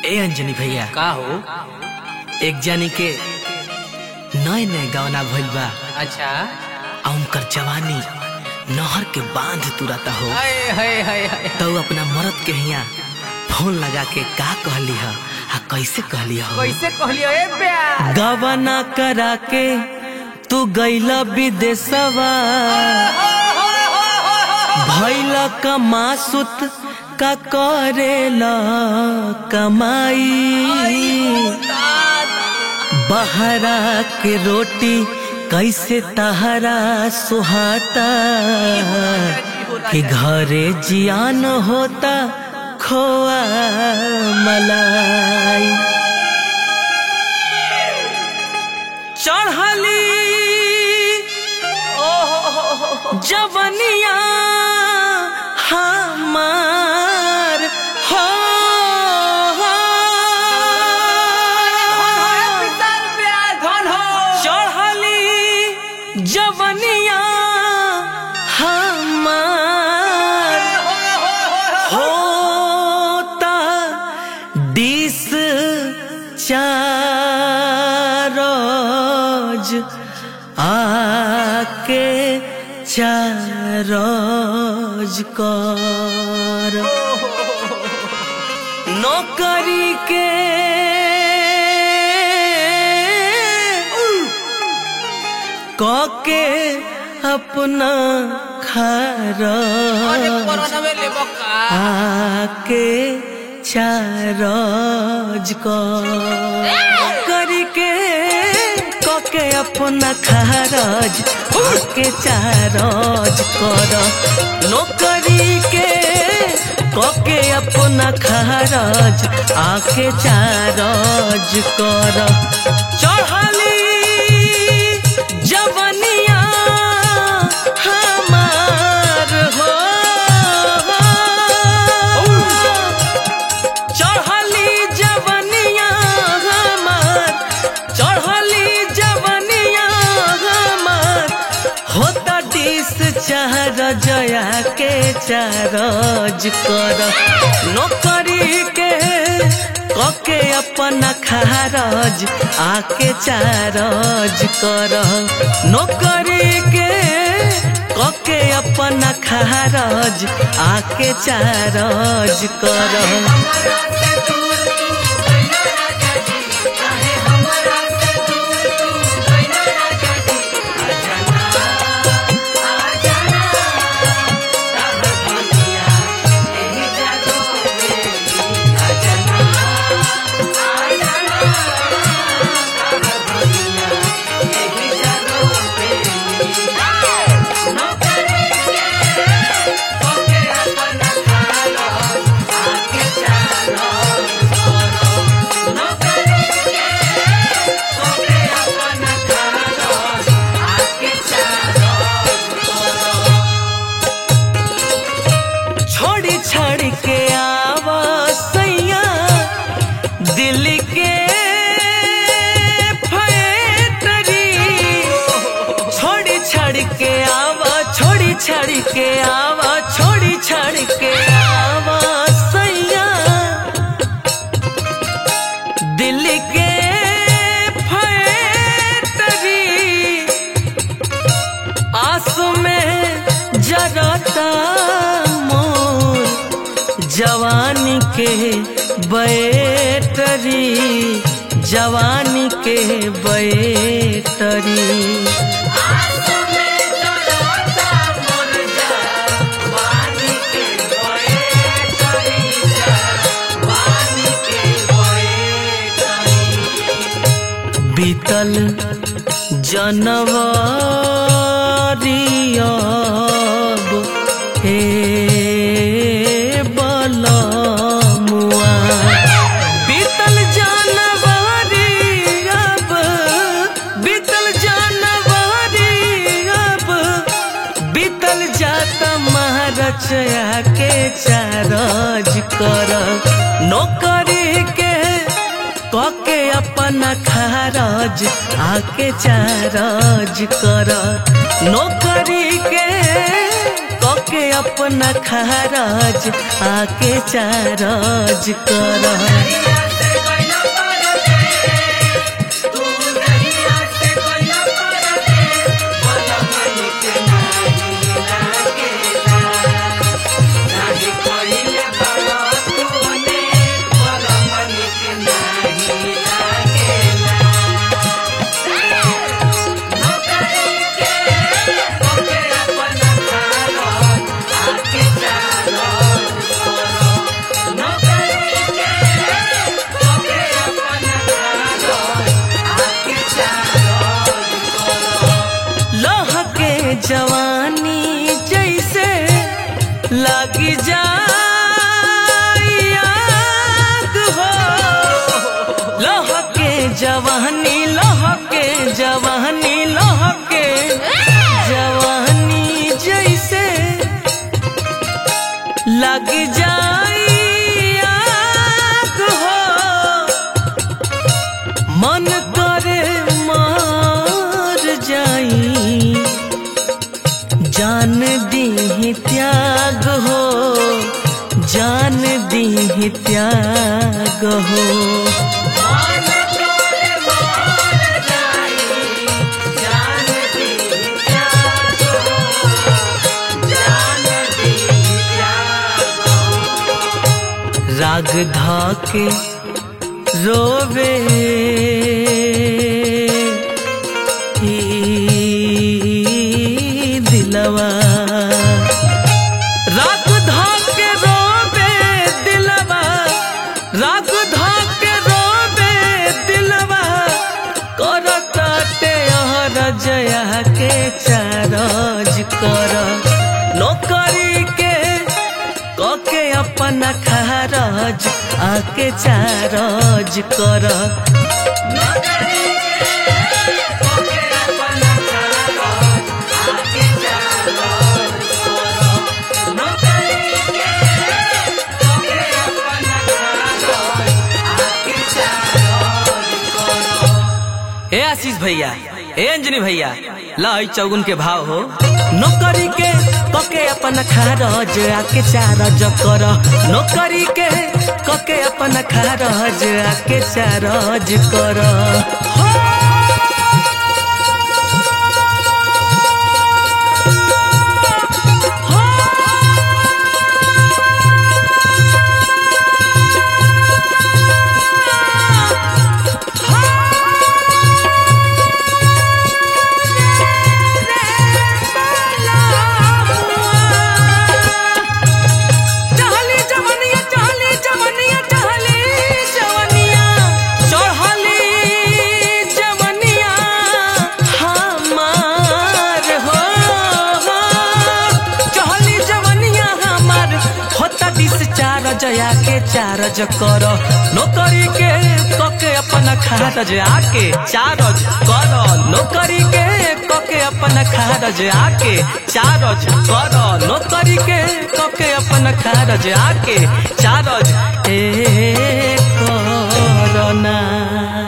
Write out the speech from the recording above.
ए अंजनी भैया का हो एक जानी के नए नए गवना भइल बा अच्छा आ उनकर जवानी नहर के बांध तुरता हो हाय हाय हाय हाय तो अपना मरद के हिया फोन लगा के का कहली ह आ कैसे कहली हो कैसे कहलियो ए प्यार गवना करा के तू गईला विदेशवा भैल कमासुत का करेला कमाई बहरा के रोटी कैसे तहरा सुहाता कि घरे जियान होता खोआ मलाई चढ़ली जवनिया हमार हो चढ़ली जवनिया हमार होता डिस चारोज आके चारोज कर नौकरी के कके अपना खारा आके चारज करके कके अपना खारज आके चारज कर नौकरी के कके अपना खारज आके चारज कर चढ़ली जवनिया हमार हो चढ़ली जवनिया हमार चढ़ली जवनिया हमार होता डिस चार जया के चारज कर नौकरी के कके अपना खारज आके चारज कर नौकरी के कके अपना खारज आके चारज कर छोड़ी छाड़ी के आवा सैया दिल के फैक्ट्री छोड़ी छाड़ी के आवा छोड़ी छाड़ी के आवा छोड़ी छाड़ी के आवा सैया दिल के फैक्ट्री आंसू में जरता मोर जवानी के बैटरी जवानी के बैटरी बीतल जनवरी अब हे बलमुआ बीतल जनवरी अब बीतल जनवरी अब बीतल जात महारचया के चारज कर नौकरी के कके अपना खारज आके चारज कर नौकरी के कके अपना खारज आके चारज कर जवानी जैसे लगी जाए आग हो लहके जवानी लहके जवानी लहके जवानी जैसे लग जाए आग हो मन करे मार जाई जान दी त्याग हो जान दी त्याग हो राग धाके रोवे ई दिलवा राग धाके रोवे दिलवा राग धाके रोवे दिलवा करताते हर जया के चारज कर नौकरी के कके अपना खारज आके चारज कर ए आशीष भैया ए अंजनी भैया लाई चौगुन के भाव हो नौकरी के कके अपन खारज आके चारज कर नौकरी के कके अपन खारज आके चारज कर हो चहली जवनिया चहली जवनिया चहली जवनिया चढ़ली जवनिया हमार हो चहली जवनिया हमार होता दिस चार जया के चारज कर नौकरी के कके अपन खारज आके चारज कर नौकरी के कके अपन खारज आके चारज कर नौकरी के कके अपन खारज आके चारज ए करना